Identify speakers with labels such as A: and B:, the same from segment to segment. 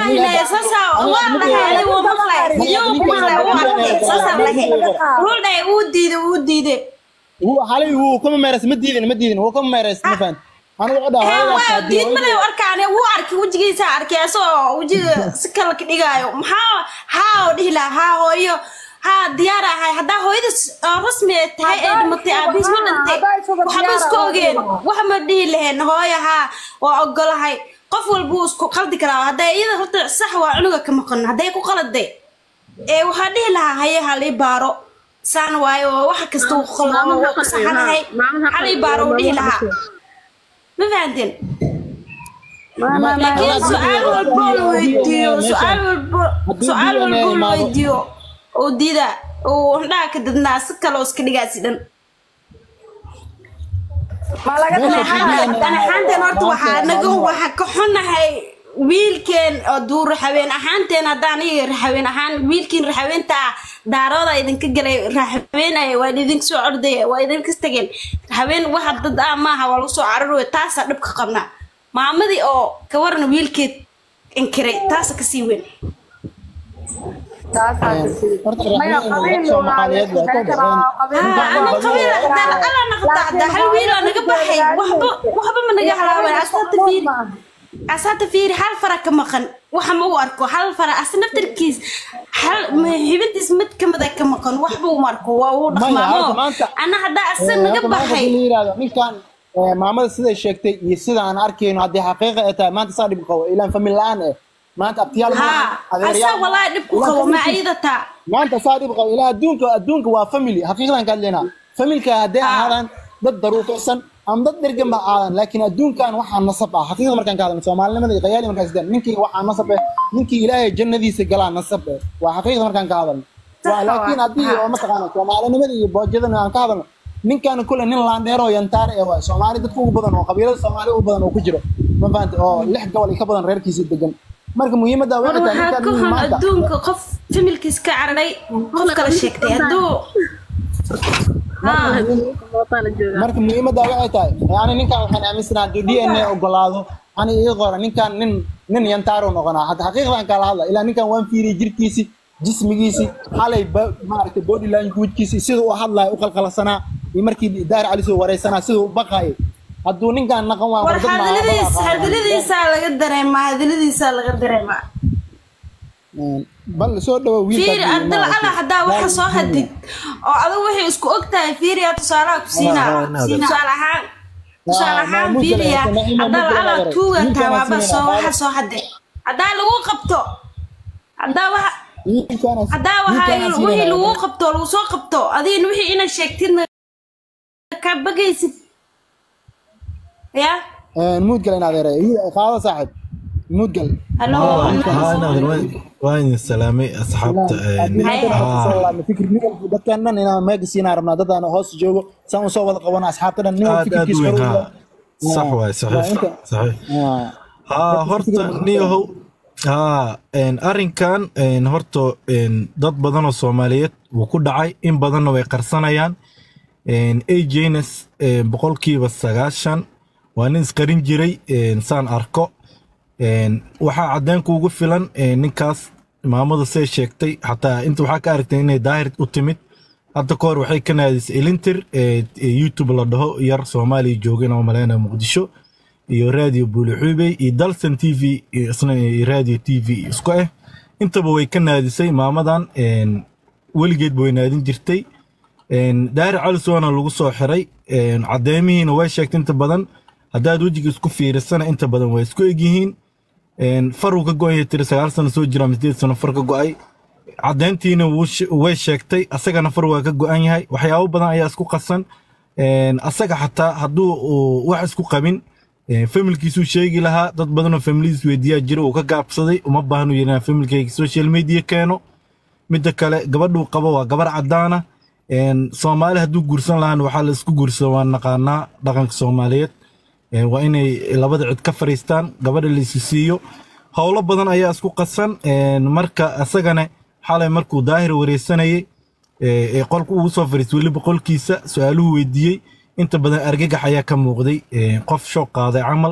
A: dhahnay sasa waa dhahay wuu maqlay yuu ku maqlay wuu arkay sasa dhahay wuxuu dhahay wuu diiday wuu diiday
B: wuu halay wuu kama meeras ma diidin ma diidin wuu kama meeras ma fahant anigu wuxuu dhahaa
A: Hee,
B: hooyadaas
A: waa
B: haddii
A: diid malay arkaane wuu arkay wejigiisa arkay asagoo wejiga si kale ka dhigaayo maxaa haa oo dhihi lahaa haa hooyo haa diyaar ahay haddaa hooyadis oo rasmi ay tahay ee dhimatay aabihiis ma dhintay waxba isku ogeen wax ma dhihi laheen hooyo haa waa ogolahay qof walba wuu isku qaldi karaa hadday iyada horta sax waa cunuga ka maqan hadday ku qaladay ee waxaa dhihi lahaa haye halii baaro saan waayo waxa kasta uu qaldo saxanahay halii baaro uu dhihi lahaa ma fahanteen laakiin su-aal walbo la weydiiyo su-aal walbo su-aal walbo la weydiiyo oo diida uu indhaha ka dadnaa si kale oo iska dhigaasi dhan anaxaanteen horta waxaa naga waxa ka xunahay wiilkeen oo duu raxaween ahaanteen haddaan iga raxaween ahaan wiilkiin raxaweenta ah daarooda idinka galay raxaweenaya waa idinka soo ordaya waa idinka tageen raxaween waxa dad ah maaha waa lagu soo cararooya taasaa dhibka qabnaa maamadii oo ka waran wiilkeed inkiray taasa kasii weyn
B: horta raxmeen soomaaliyeed waa ka dhaceen
A: ana qabiil ala naqda hal wiil oo naga baxay waxba waxba ma naga halaawan asaata fiiri asaata fiiri hal fara ka maqan waxa ma u arko hal fara as naftarkiis hal hibintiis mid ka mid ka maqan waxba uma arko waa uu dhaqmaamo ana haddaa asa naga baxay
B: yiraahdo ninkan ee, maamada siday sheegtay iyo sida aan arkayno haddii xaqiiqa ay tahay maanta saa dhib qabo ilaan famil la-aan eh maanta abtiyaal ma
A: ها
B: adeeryaal
A: أسا
B: ma-
A: والله دبكو قبو ما عيدتا
B: maanta saa dhib qabo ilaa adduunka adduunka waa family xaqiiqdan ka hadlaynaa familka hadday
A: Ah.
B: ahaadaan dad daruuqsan ama dad dhergan ba aadan laakiin adduunkan waxaa nasab ah xaqiiqda markaan ka hadlno soomaalinimada iyo qayaali markaan sidaan ninkii waxaa nasab eh ninkii ilaahay jannadiisa galaa nasab eh waa xaqiiqda markaan ka hadalno waa
A: Sax
B: laakiin
A: waa.
B: haddii
A: Ah.
B: oo mataqaana soomaalinimada iyo boojadana aan ka hadalno ninkan kule nin laandheer oo yantaar eh waay soomaali dadka ugu badan oo qabiilada soomaali ugu badan oo ku jiro ma fahanta oo lix gobol iyo ka badan reerkiisa degan marka muhiimadda waxay tahay
A: waxaa
B: ninkan
A: ka
B: nin
A: xun
B: maanta
A: adduunka qof familkiis ka cararay qof kala sheegtay hadduu ها
B: marka muhiimadda waxay tahay yani ninkan waxaan aaminsanaha hadduu d n a ogolaado ani ii qora ninkan nin nin yantaaro noqonaa hadda xaqiiqdan kala hadla ilaa ninkan waan fiiriyey jirkiisi jismigiisi xalay ba- maaragtay body languagekiisi sida uu hadlayo u qalqalsanaa iyo markii daar cali soo wareysanaa sida uu baqayay hadduu ninkan naqan waan
A: war
B: dad
A: hadaladiis hadaladiisaa laga dareemaa hadaladiisaa laga dareemaa
B: bal soo dhawo
A: fiiri ardal ala haddaa waxa soo hadid oo adigu waxay isku og tahay fiiriya tusaalaha ku siinaa tusaale ahaan tusaale ahaan fiiriya haddaa ala tuuga tawaaba soo waxa soo hadde haddaa lagu qabto haddaa waxa haddaa waxa wixii lagu qabto lagu soo qabto adigina wixii inaad sheegtidna ka bagaysid ya
B: muudgal in adeeray qaado saaxib muudgal
A: halo
C: waan salaamay asxaabta
B: dadkan dhan inaan meega siinaa rabnaa dad aan hoos joogo saan usoo wada qabana asxaabta dhan nin
C: aad aad u weyn ha sax waay saxiix saxiix haa horta niyahow haa arrinkan horta dad badan oo soomaaliyeed wuu ku dhacay in badanna way qarsanayaan ajns boqolkiiba sagaashan waa nin isqarin jiray saan arko waxaa caddeynku ugu filan ninkaas maamada say sheegtay xataa inta waxaa ka aragtay inay daahir u timid hadda ka hor waxay ka naadisay elintir youtube la dhaho yar soomaaliya joogin oo maleynaya muqdisho iyo radio buulixuubey iyo dalsan t v isna radio t v isku ah intaba way ka naadisay maamadan weligeed way naadin jirtay daahir calisoona lagu soo xiray caddeemihiina way sheegtay inta badan haddaad wejiga isku fiirisana inta badan way isku egyihiin faruu ka go-an yahay tiri sagaal sano soo jira ama sideed sano far ka go-ay caddeyntiina way sheegtay asagana far waa ka go-an yahay waxyaabo badan ayaa isku qasan asaga xataa hadduu wax isku qabin familkiisuu sheegi lahaa dad badanoo familidiis weydiiyaa jira uu ka gaabsaday uma baahnu yirina familkayga social media keeno midda kale gabadhuu qabo waa gabar caddaana soomaali hadduu guursan lahaana waxaa la isku guursada waa naqaanaa dhaqanka soomaaliyeed waa inay labada cid ka fariistaan gabadha la isi siiyo howlo badan ayaa isku qasan marka isagana xalay markuu daahir wareysanayay ee qolka ugu soo fariistay weliba qolkiisa su-aaluhu weydiiyey inta badan argagax ayaa ka muuqday qof shoo qaaday camal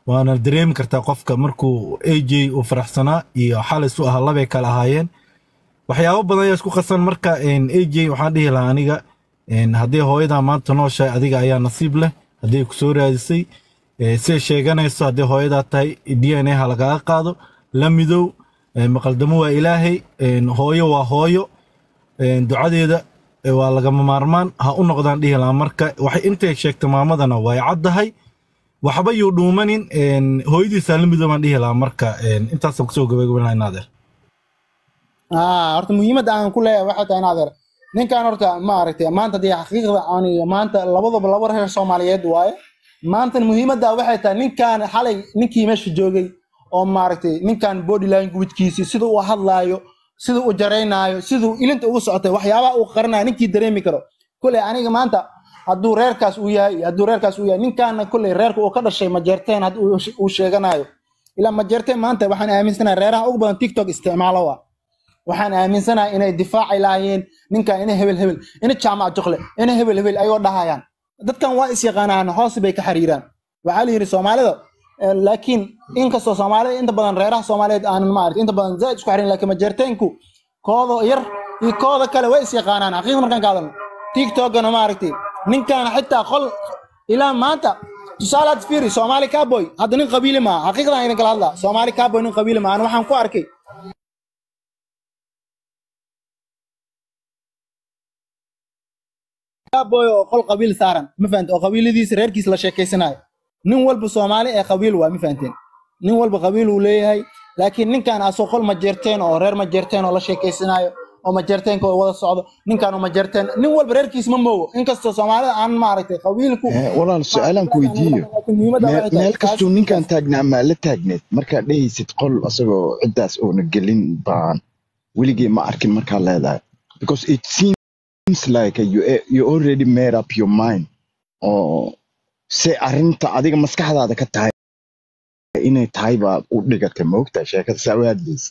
C: waana dareemi kartaa qofka markuu aj uu faraxsanaa iyo xalis u ahaa labay kala ahaayeen waxyaabo badan ayaa isku qasan marka aj waxaan dhihi lahaa aniga haddii hooyadaa maanta nooshahay adiga ayaa nasiib leh haddii ku soo raadisay siday sheeganayso haddii hooyadaa tahay d n a ha lagaga qaado la midow maqaldamo waa ilaahay hooyo waa hooyo ducadeeda waa lagama maarmaan ha u noqdaan dhihi lahaa marka waxay intay sheegtay maamadana way caddahay waxba yuu dhuumanin hooyadiisaa la midow baan dhihi lahaa marka intaasaan kusoo gabagaban lahaa inaadeer
B: horta muhiimadda aan ku leeyahay waxay tahay inaadeer ninkan horta ma aragtay maanta dee xaqiiqda aan maanta labadaba laba reer soomaaliyeed waaye maanta muhiimadda waxay tahay ninkan xalay ninkii meesha joogay oo maaragtay ninkan body languagekiisi sida uu hadlaayo sida uu jaraynaayo siduu ilinta ugu socotay waxyaabaha uu qaranayo ninkii dareemi karo koley aniga maanta hadduu reerkaas uu yahay hadduu reerkaas uu yahay ninkaana koley reerka uu ka dhashay majeerteen haddii uu sheeganayo ilaa majeerteen maanta waxaan aaminsanahay reeraha ugu badan tiktok isticmaalo waa waxaan aaminsanahay inay difaaci lahaayeen ninkan ina hebel hebel ina jaamac jokle ina hebel hebel ayoo dhahayaan dadkan waa is yaqaanaan hoos bay ka xiriiraan waxaa la yidhi soomaalida laakiin inkastoo soomaalida inta badan reeraha soomaaliyeed aanan maaragtay inta badan zaaid isku xirin laakiin majeerteenku kooda yar iyo kooda kale way is yaqaanaan xaqiiqda markaan ka hadalno tiktokana maaragtay ninkan xitaa qol ilaa maanta tusaalaad fiiri soomaali cowboy hadda nin qabiili maaha xaqiiqdan idin kala hadlaa soomaali cowboy nin qabiili maaha ana waxaan ku arkay cowboy oo qol qabiil saaran ma fahante oo qabiiladiisa reerkiisa la sheekaysanayo nin walba soomaali ee qabiil waa ma fahanteen nin walba qabiil uu leeyahay laakiin ninkan asoo qol majeerteen oo reer majeerteen oo la sheekaysanayo oo majeerteenka oo wada socdo ninkan oo majeerteen nin walba reerkiis ma moogo inkastoo soomaalida aan maaragtay qabiilku
D: walaal su-aalaan ku weydiiyo meel kastuu ninkan taagnaa maa la taagneed markaad dhehaysid qol asagoo ciddaas oona gelin baan weligii ma arkin markaa leedahay because it seems like you, you already made up your mind oo se arrinta adiga maskaxdaada ka tahay inay tahay baa u dhigatay maogtahay sheekada saa u hadlaysa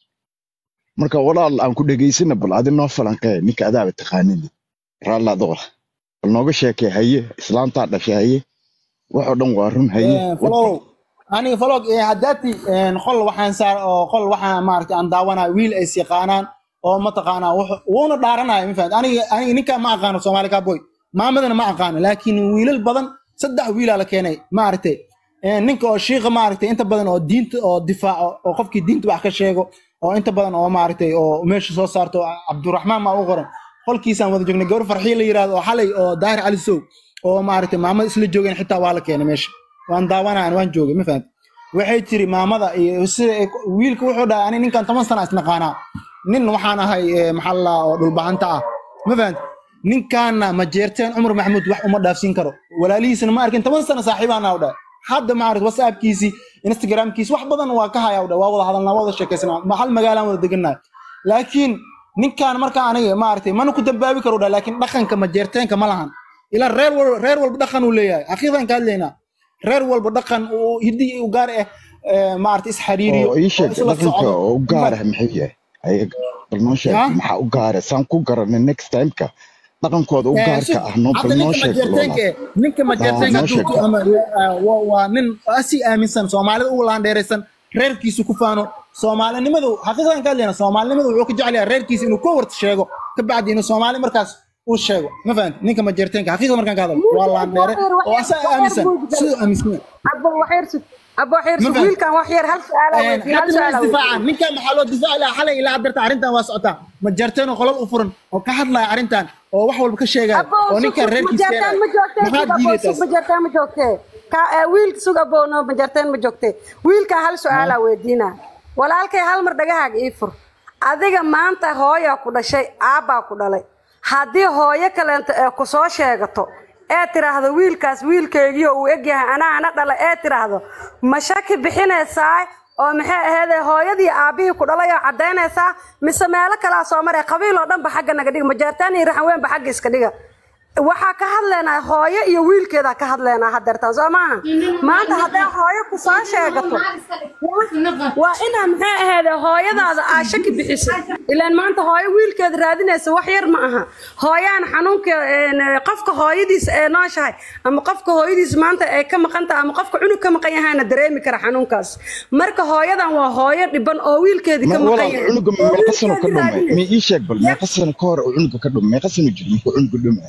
D: marka walaal aan ku dhegaysana bal adi noo falanqee ninka adaaba taqaanidi raallaada wala bal nooga sheekee haye islaantaa dhashay haye waxoo dhan waa run haye
B: falow aniga falog haddaati qol waxaan saar oo qol waxaan maaragtay aan daawanaya wiil ay yaqaanaan oo mataqaanaa wuuna dhaaranaya ma fahamta aniga aniga ninka ma aqaano soomaali cowboy maamadana ma aqaano laakiin wiilal badan saddex wiilaa la keenay maaragtay ninka oo shiiqa maaragtay inta badan oo diinta oo difaaco oo qofkii diinta wax ka sheego oo inta badan oo maaragtay oo meesha soo saarto cabduraxmaan maa u qoran qolkiisaan wada joognay gabar farxiye la yiraahdo oo xalay oo daahir cali sow oo maaragtay maamada isla joogeen xitaa waa la keenay meesha waan daawanaan waan joogay ma fahamta waxay tiri maamada iyo sida wiilka wuxuu dhahay ani ninkan toban sana isnaqaanaa nin waxaan ahay maxaa la oo dhulbahanta ah ma fahamta ninkaana ma jeerteen cumar maxamuud wax uma dhaafsiin karo walaalihiisana ma arkin toban sano saaxiibaana u dhahay hadda maaragta whatsappkiisii instagramkiisi wax badan waa ka haya u dhahay waa wada hadalnaa waa wada sheekaysanaa hal magaalaan wada degannahay laakiin ninkan marka aniga maaragtay mana ku dambaabi karo dhahay laakiin dhaqanka ma jeerteenka ma lahan ilaa reer walba reer walba dhaqan uu leeyahay xaqiiqan ka hadlaynaa reer walba dhaqan uu hiddi u gaar ah maaragtay isxariiriyo
D: oo ii sheeg dhaqanka oo u gaar ah maxuu yahay bal noo sheeg maxaa u gaara saan ku garanay next timeka dhaqankooda u gaarka ah noo bal noo sheeg
B: ninka majeerteenka ama waa nin asi aaminsan soomaalida ugu laandheeraysan reerkiisu ku faano soomaalinimadu xaqiiqdan ka hadlayna soomaalinimadu wuxuu ka jecel yahay reerkiisa inuu ka warta sheego ka bacdi inuu soomaali markaas uu sheego ma fahanti ninka majeerteenka xaqiiqda markaan ka hadlo waa laandheere oo asaga aaminsan siduu aaminsan
E: abo xirsu wiilkan wax yar hal
B: su'aal ninkan maxaa loo difaaci lahaa xalay ilaa haddarta arrintan waa socotaa ma jarteen oo qolal u furan oo ka hadlaya arrintan oo wax walba ka sheegaya oo ninkan reerkiisa
E: maxaa diidaytaas ma joogtee wiilka sug aboono ma jarteen ma joogtee wiilkan hal su'aalaa weydiina walaalkay hal mar dhagahaaga ii fur adiga maanta hooyaa ku dhashay aabbaa ku dhalay haddii hooyo kaleento ee ku soo sheegato ee tiraahdo wiilkaas wiilkeygiio uu egyahay anaa ana dhala ee tiraahdo ma shaki bixinaysaa oo maxay aheedee hooyadii aabbihii ku dhalay oo caddaynaysaa mise meelo kalaa soo maray qabiil oo dhanba xagga naga dhiga majaartaan iyo raxan weynba xagga iska dhiga waxaa ka hadlaynaa hooyo iyo wiilkeedaa ka hadlaynaa hadeertaan soo maaha maanta hadday hooyo ku soo sheegato waa inaa maxay ahayd hooyadaada aa shaki bixisay ilaan maanta hooyo wiilkeeda raadinaysa wax yar ma aha hooyaan xanuunka een, qofka hooyadiis ee nooshahay ama qofka hooyadiis maanta ay ka maqan tahay ama qofka cunug ka maqan yahayna dareemi kara xanuunkaas marka hooyadan waa hooyo dhiban oo wiilkeedii ka
D: Ma-
E: maqan
D: walaal
E: yahay
D: cunuga
E: oo
D: meeqa sano ka
E: wiilkeedii
D: dhumay
E: raadinaysa.
D: ma ii sheeg bal meeqa sano ka hor uu cunuga ka dhumay meeqa sano jiro markuu cunuga dhumay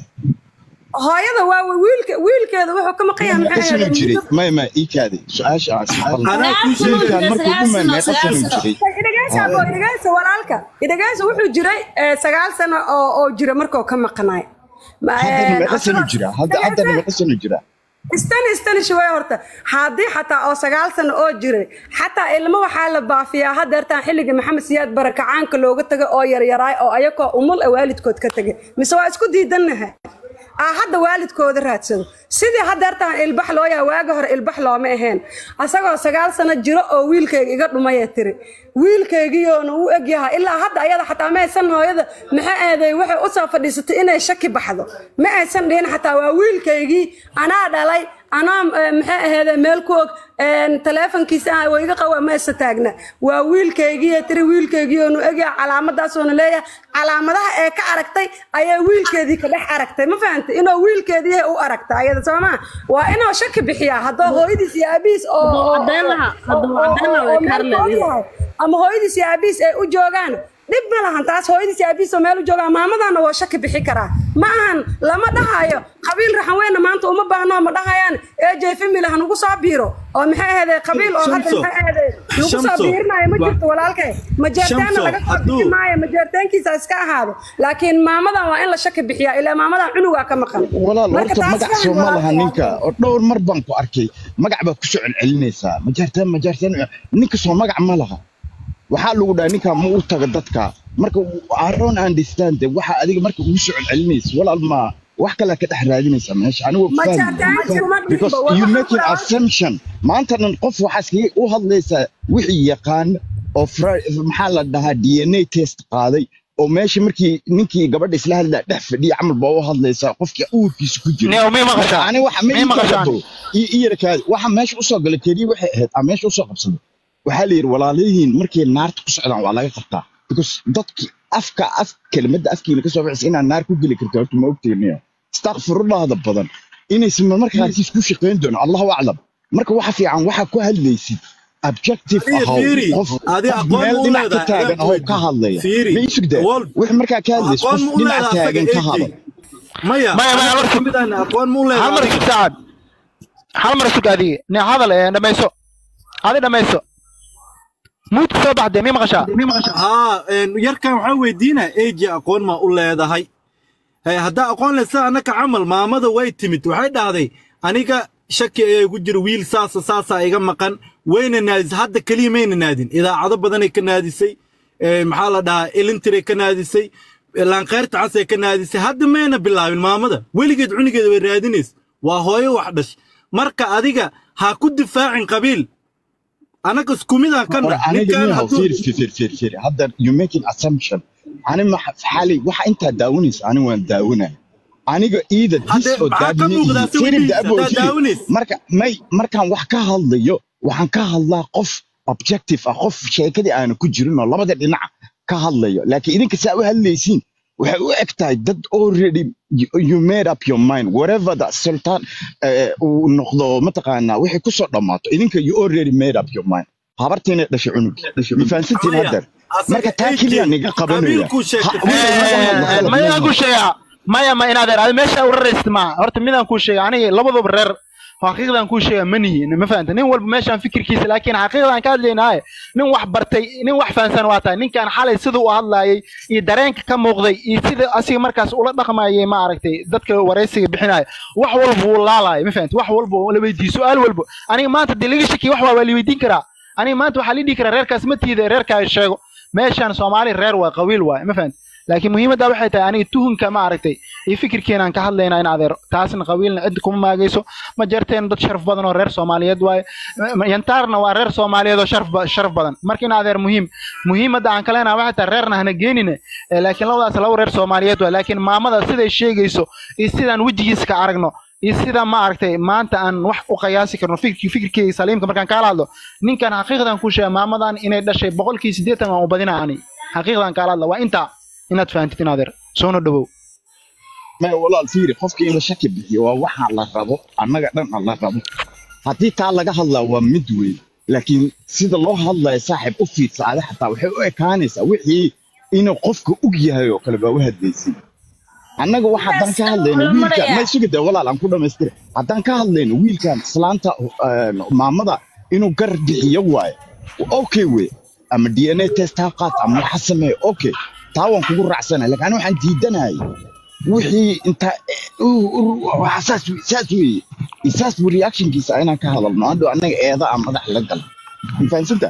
E: hooyada waa wa- wiilke wiilkeeda wuxuu ka maqan yahay
D: meeqa
E: maxay
D: sano
E: ahayd
D: jiray
E: muddo
D: may ma ii kaadi su-aasha aan ismaqalna
C: anaa kuu
D: wiilkaan
C: sheegay
D: markuu dhumay meeqa sano jiray
E: idhageysa abo idhageysa walaalka idhageysa wuxuu jiray eh, sagaal sano oo oo jira markuu ka maqnaay Ma-
D: haddana
E: eh,
D: meeqa sano
E: asagoo-
D: jira hadda haddana meeqa sano jira
E: istani istani shawey horta haddii xataa oo sagaal sano oo jiray xataa ilmo waxaa la baafiyaa hadeertaan xilliga maxamed siyaad barakacaanka looga tagay oo yaryaraay oo ayakoo umul a waalidkood ka tegay mise waa isku diidannahay aa hadda waalidkooda raadsado sidii hadeertaan ilbax loo yahay waagi hore ilbax looma ahayn asagoo sagaal sano jiro oo wiilkayga iga dhumaya tiri wiilkaygiyoona u egyahay ilaa hadda ayada xataa ma aysan hooyada maxay aaday waxay usoo fadhiisatay inay shaki baxdo ma aysan dhihin xataa waa wiilkaygii anaa dhalay anaa eh, maxay ahayd meel ku og een, taleefankiisa ah waa iga qawa ma isa taagna waa wiilkaygii tiri wiilkaygiyoonu egyahay calaamadaasuuna leeyahay calaamadaha ee ka aragtay ayaa wiilkeedii ka dhex aragtay ma fahantay inuu wiilkeedii u aragta ayada soo maa waa inuu shaki bixiyaa haddoo hooyadiis iyo aabihiis oo
A: Hadduu
E: oo-
A: caddayn lahaa,
E: oo-
A: hadduu
E: oo-
A: caddayn lahaa
E: oo-
A: way
E: oo
A: ka
E: meel
A: hadlayeen.
E: ku og yahay. ama hooyadiis iyo aabihiis ay u joogaan dhib ma lahan taas hooyadiis iyo aabihiis oo meel u joogaan maamadana waa shaki bixi karaa ma ahan lama dhahayo qabiil raxan weyna maanta uma baahno ma dhahayaan ej family ha nagu soo biiro oo maxay ahayde qabiil oo hadda
C: Shamso.
E: maxay ahayde nagu soo
C: Shamso.
E: biirinayo ma
C: Wa-
E: jirto walaalkay majeertaana
C: Shamso,
E: laga soo
C: hadduu-
E: bixi maayo majeertaankiisa iska ahaado laakiin maamadan waa in la shaki bixiyaa ilaa maamadan cunugaa ka maqan
D: walaal
E: Marka
D: horta
E: taas
D: magac
E: faham
D: soo ma laha
E: walaalkay.
D: ninka oo dhowr mar baan ku arkay magac baad ku soo celcelinaysaa majaartaan majaartaan ninka soo magac ma laha waxaa lagu dhaha ninka ma u taga dadka marka I don't understand waxa adiga marka ugu soo celcelinaysa walaal ma wax kale ka dhex raadinaysaa meesha anigu
E: Ma
D: fahmi
E: jartaan kuma dhibo,
D: because
E: waxa
D: you
E: ku
D: making
E: dhaca-
D: assumption maanta dhan qof waxaa iskaga u hadlaysaa wixii yaqaan oo fra- maxaa la dhahaa DNA test qaaday oo meesha markii ninkii gabadha isla hadlaa dhex fadhiya camal baa u hadlaysaa qofkii uurkiisa ku jira
F: Neo, mii maqashaa?
D: Marka ani waxa ma
F: Mii
D: ii
F: maqashaa?
D: kala ii ii yarkaadi waxa meesha usoo galay keliya waxay ahayd aan meesha usoo qabsaday waxaa la yidhi walaalihiin markay naarta ku socdaan waa laga qabtaa because dadki afka af kelimadda afkiina kasoo bixisa inaad naar ku geli karto horta ma ogteenio istakfirullahda badan inaysan marmarka qaarkiis ku shaqayn doono allahu aclam marka waxa fiican waxaa ku hadlaysid objective
C: Adiga
D: ahow
C: fiiri,
D: qof
C: adiga
D: qof
C: aqoon
D: meel
C: ma u
D: dhinac ka
C: leedahay,
D: taagan
C: ayaa
D: ahow
C: ku
D: ka hadlaya
C: fiiri,
D: ma isugdaa
C: wal-
D: wix markaa ka hadlaysid
C: aqoon
D: qof
C: ma u
D: dhinac
C: leedahay asaga
D: taagan ka
C: AJ?
D: hadal
C: maya
F: Maya, maya,
C: aniga
F: horta-
C: kamid ahna aqoon ma u
F: hal mar
C: leedahay
F: isug saacad hal mar isug adiga ne hadal ee dhamayso adi dhamayso muudka soo baxdee mii maqashaa
C: haa een, yarkan waxaan weydiinaa eji aqoon ma u leedahay Hey, haddaa aqoon leh sida annaka camal maamada way timid waxay dhahday aniga shaki ayaa igu jira wiil saasa saasaa iga maqan wayna naadisay hadda keliya mayna naadin idaacado badanay ka naadisay ee, maxaa la dhahaa ilintiray ka naadisay laanqeyrta casay ka naadisay hadda mayna bilaabin maamada weligeed cunigeeda way raadinays waa hooyo wax dhash marka adiga ha ku difaacin qabiil annaga isku midaan ka
D: Or
C: nah
D: aniga
C: ninkan
D: miyahow
C: hadduu
D: fiiri fiiri fiiri fiiri hadda you making assumption ani ma xali waxa intaa daawanaysa ani waan daawanaya aniga either this
C: Hadde,
D: or
C: maxaa
D: that
C: ka
D: ma
C: muuqdaa
D: ihi.
C: si
D: Fiiri,
C: weligiis,
D: daabo,
C: haddaad
D: fiiri.
C: daawanaysa?
D: marka may markaan wax ka hadlayo waxaan ka hadlaa qof objective ah qof sheekadii aana ku jirin oo labada dhinac ka hadlayo laakiin idinka saa u hadlaysiin waxay u eg tahay dad already you, you made up your mind whatever that sultan eh, uu noqdo mataqaanaa wixii kusoo dhammaato idinka you already made up your mind habartiina dhashay cunug ma fahansantiin
C: Maya,
D: haddeer
C: asaga
D: marka taa
C: AJ,
D: keliya niga qabanaya
C: qabiilkuu sheegtay.
D: Ha- wiil ma hadlo, qalad
F: maya
D: ma
F: aan kuu
D: hadlo.
F: sheegaa maya ma inaad adi meesha u raraysid maaha horta midaan kuu sheega aniga labaduba reer xaqiiqdan kuu sheega ma nihi ma fahanta nin walba meeshaan fikirkiisa laakiin xaqiiqdan ka hadlaynaaye nin wax bartay nin wax fahansan waa tahay ninkan xalay siduu u hadlaayay iyo dareenka ka muuqday iyo sida asiga markaas ula dhaqmayay ma aragtay dadka waraysiga bixinaya wax walba wuu laalaaya ma fahanta wax walba la weydiiyo su-aal walba aniga maanta dee laga shakiya wax waa waa la weydiin karaa aniga maanta waxaa la dhihi karaa reerkaas ma tiida reerkaaga sheego meeshaan soomaali reer waa qabiil waay ma fahanta laakiin muhiimadda waxay tahay aniga tuhunka ma aragtay iyo fikirkeenaan ka hadlaynaa in adeer taasna qabiilna cid kuma maagayso ma jarteen dad sharaf badan oo reer soomaaliyeed waaye yantaarna waa reer soomaaliyeed oo sharaf ba- sharaf badan marka in adeer muhiim muhiimadda aan ka leenahay waxay tahay reerna hana geenine Eh, laakiin labadaas laba reer soomaaliyeed waaye laakiin maamada siday sheegayso iyo sidaan wejigiisa ka aragno iyo sida ma aragtay maanta aan wax u qiyaasi karno fikirkii fikirkeyga saliimka markaan kaala hadlo ninkan xaqiiqdan ku sheega maamadan inay dhashay boqolkii siddeetan waan u badinaa ani xaqiiqdan kaala hadla waa intaa inaad fahantid in adeer soona dhawow
D: maya walaal fiiri qofka in la shaki bixiyo waa waxa la rabo annaga dhan aan la rabo haddii taa laga hadlaa waa mid weyn laakiin sida loo hadlayo saaxiib u fiirsaada xataa waxay u ekaanaysaa wixii inuu qofka og yahay oo kale baa u hadlaysay annaga waxa haddaan ka hadlayno wiilka may sugida walaal aan ku dhamaystira haddaan ka hadlayno wiilkan islaanta eh, maamada inuu gar bixiyo waayo okay wey ama d n a test ha qaat ama waxa sameeyo okay taa waan kugu raacsanahay laakiin aniga waxaan diidanahay wixii inta waxa saas wey- saas weeye saas buu reactionkiisa inaan ka hadalno hadhow annaga eeda aan madax la gal ma fahansanta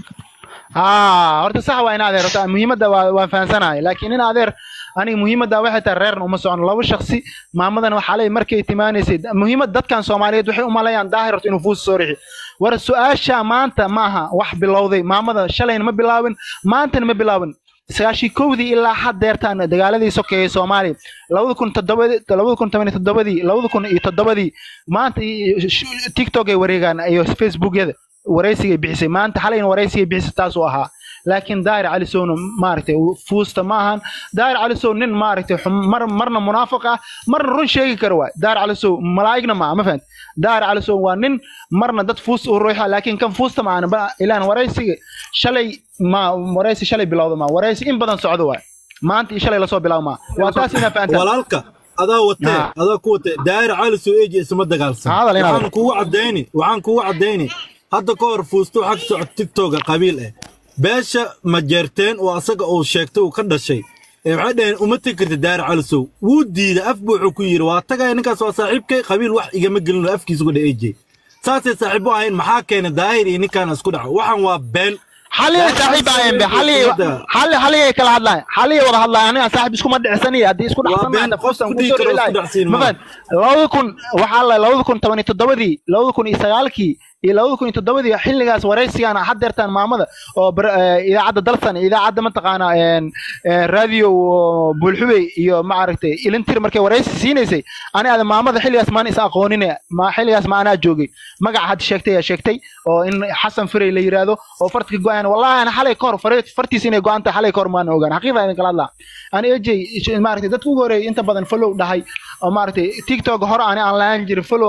F: haa horta sax waa in adeer horta muhiimadda waa waan fahansanahay laakiin in adeer aniga muhiimadda waxay tahay reerna uma socono laba shaksi maamadan waxaa leeyahay markay timaanaysay muhiimad dadkan soomaaliyeed waxay u maleeyaan daahir horta inuu fuus soo rixi war su-aasha maanta ma aha wax bilowday maamada shalayna ma bilaabin maantana ma bilaabin sagaashii kowdii ilaa haddeertaan dagaaladii sokeeyay soomaaliya labada kun toddobadii labada kun toban iyo toddobadii labada kun iyo toddobadii maanta iyo sh- tiktok ay wareegaan iyo facebookyada waraysigay bixisay maanta xalayna waraysigay bixisay taasuu ahaa laakiin daahir cali sowna maaragtay fuusta ma ahan daahir cali sow nin maaragtay xum- mar marna munaafiq ah marna run sheegi kara waay daahir cali sow malaa'igna ma ma fahant daahir cali sow waa nin marna dad fuus u ruuxa laakiin kan fuusta ma ahan ba- ilaan waraysiga shalay ma waraysi shalay bilowda ma waraysi in badan socdo waay maanta iyo shalay lasoo bilaabo ma waa taas inaa fahantaa
C: walaalka adaa watee
F: Ha.
C: adaa ku watee daahir cali soo eeji isma dagaalsan
F: Hadal inaad-
C: waxaan kugu cadayni waxaan kugu cadayni hadda ka hor fuusto xag socod tiktoka qabiil ah beesha ma jeerteen oo asaga uu sheegtay uu ka dhashay ee waxay dhaheen uma tegi karta daahir cali sow wuu diiday af buu wuxuu ku yidhi waa tagaya ninkaas waa saaxiibkay qabiil wax igama gelin oo afkiisa uga dha eeje saasay saaxiib u ahayn maxaa keenay daahir iyo ninkaan isku dhaco waxaan waa been
F: xaliyay saaxiib ahayn be xaliyay xali xaliyay kala hadlaay xaliyay wada hadlaay aniga saaxiib isku ma dhicsanaya haddii isku
C: Waa
F: dhacsan
C: been,
F: maanta
C: qof
F: fuustan
C: ku
F: ku
C: dhihi
F: soo
C: karo
F: dhicilay
C: isku dhacsiin
F: ma
C: maaha.
F: fahant labada kun waxaa la labada kun toban iyo toddobadii labada kun iyo sagaalkii iyo labada kun iyo toddobadii xilligaas waraysigaan haddeertaan maamada oo bar- eh, idaacadda dalsan iyo idaacadda mataqaana een, een, radio oo buulxubey iyo maaragtay ilintir markay waraysi siinaysay ani ada maamada xilligaas maan is aqoonine ma xilligaas ma anaa joogay magaca had sheegtay yaa sheegtay oo in xasan firey la yiraahdo oo fartka go-aan wallahi ana xalay ka hor fare- fartiisa inay go-an tahay xalay ka hor maan ogaan xaqiiqa idin kala hadlaa ani ejey maaragtay dadka ugu horeeyay inta badan follow dhahay oo maaragtay tiktok hore ani aan lahaan jirin follow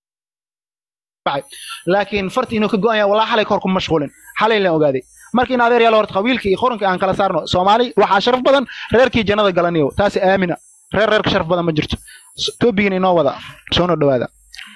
F: dhacay. laakiin farti inuu ka go-an yahay wallahi xalay ka hor kuma mashquulin xalay laan ogaaday marka in adeer yaalo horta qabiilka iyo qoranka aan kala saarno soomaali waxaa sharaf badan reerkii jannada galaniyo taasi aamina reer reerka sharaf badan ma jirto toobigin inoo wada soona dhawaada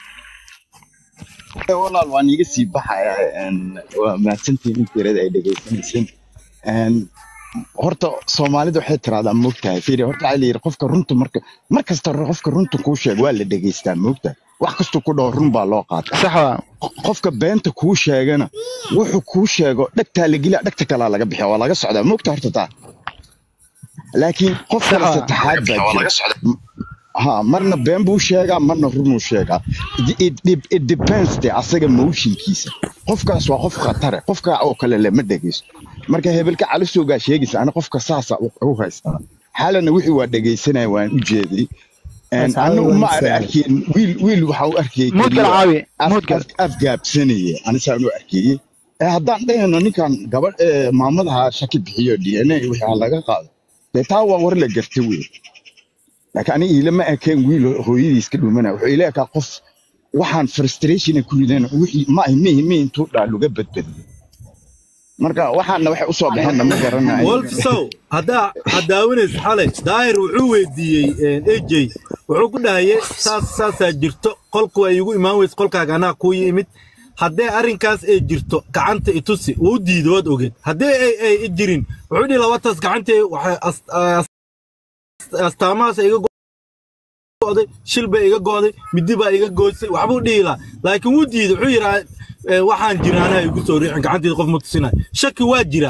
D: walaal waan iga sii baxaya een, waa mahadsantihiin intiirada ay dhegaysanayseen Een, horta soomaalida waxay tiraahdaa moogtahay fiiri horta waxaa la yidhi qofka runta marka mar kasta qofka runta kuu sheeg waa la dhegaystaa moogtahay wax kastuu ku dhaho run baa loo qaata
F: sax waa
D: qofka beenta kuu sheegana wuxuu kuu sheego dhegtaa la geliya dhegta kalaa laga bixiya waa laga socdaa moogta horta taa laakiin qof kale
F: Sax waa.
D: saddexaad baa jira ha marna been buu sheegaa marna runuu sheegaa It- it, it, it depends de asaga motionkiisa qofkaas waa qof khatare qofka oo kale lama dhegeysto marka hebelka calisowgaa sheegaysa ana qofka saasa u u haystaa xaalana wixii waa dhegeysanaya waan u jeeday Een,
B: Mas'alo
D: anigu ma
B: wanaagsan.
D: arkin wiil wiil waxa u arkayay
F: Mood kala
D: keliya
F: caawi,
D: af-
F: mood kala.
D: af- afgaabsanaya anisaan u arkayey ee haddaan dhahayno ninkan gabadh ee maamadaha shaki bixiyo d n a wixii ha laga qaado dee taa waa war la garta wey laakiin aniga ilama ekeen wiil hooyadiis ka dhumanaya wuxuu ila ekaa qof waxaan frustrationa ku rideen wixii ma mihi mihi intuu dhaa luga badbadiyo marka waxaana waxay usoo baxeenna ma garanayo
C: wolfsow haddaa hadaawanaysa xalay daahir wuxuu weydiiyey ejey wuxuu ku dhahayay saas saasaa jirto qolku ay igu imaan weyse qolkaaga anaa kuu yimid haddee arrinkaas ay jirto gacanta itusi wuu diiday waad ogeed haddee ay ay i jirin wuxuu dhihi labataas gacantii waxay as- as- astaamahaas iga go'day shil baa iga go'day midi baa iga goysay waxbuu dhihi lahaa laakiin wuu diiday wuxuu yidhaa waxaan jira anaa igu soo riixin gacanteeda qof ma tusinayo shaki waa jiraa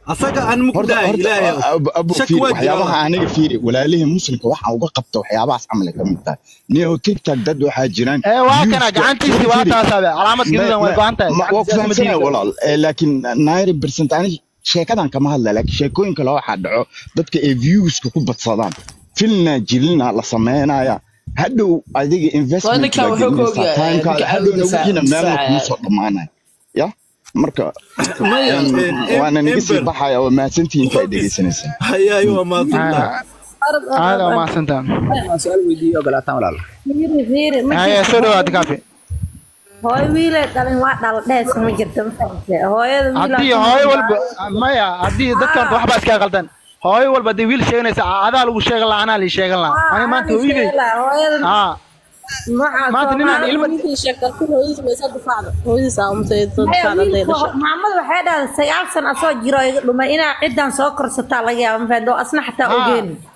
C: asaga aan muku
D: horta
C: dhahay
D: horta
C: ilaahay
D: ab- abo
C: shaki
D: fiiri
C: waa
D: waxyaabaha
C: jira
D: aniga fiiri walaalihii muslimka waxaan uga qabta waxyaabahaas camal ay ka mid tahay niyow tiktok dad waxaa jiraan
F: ee waa kana
D: viewska
F: gacantiisii waa
D: fiiri
F: taasabe calaamad gaduudan way go-an tahay
D: ma- waa ku
F: gacantiisa ma
D: fahamsanaya
F: diidi
D: walaal Eh, laakiin ninety percent ani sheekadan kama hadla laakiin sheekooyin kale waxaa dhaco dadka ay viewska ku badsadaan filna jilina la sameynaya hadhow adiga investment
G: ninkan
D: baa
G: wuxuu ka
D: gelinaysaa
G: ogyahay,
D: timekaada
G: ninka
D: hadhowna
G: difaac-
D: wixiina meelna
G: difaacaya.
D: kuma soo dhammaanaya ya marka
C: maya
D: em,
C: em-
D: waana naga sii
C: ember
D: baxaya waa mahadsantihiin inta ay dhegeysanaysaan
C: hayaay waa maadsantaa
F: aada waa mahadsantaa
H: Waan su'aal weydiiyo ogolaataan walaal
E: fiiri fiiri ma
F: haye
E: jirto
F: soo dhawaad kaafi
E: hooyo wiilay dhalin waa dhal dhees ma jirto ma fahamtay hooyada wiil
F: haddii hooyo walba maya haddii dadka horta waxbaa iska qaldan hooyo walba haddii wiil sheeganaysa adaa lagu sheegan lahaa anaa lii sheegan lahaa ani maanta hooyaday
E: hooyada
F: haa
E: noocaas
F: maanta ninaan ilma
E: maamada waxay dhahday sagaal san asoo jiro iga dhumay inaa cidan soo korsataa laga yaaba ma fahamtay oo asna xataa
F: haa
E: ogeyn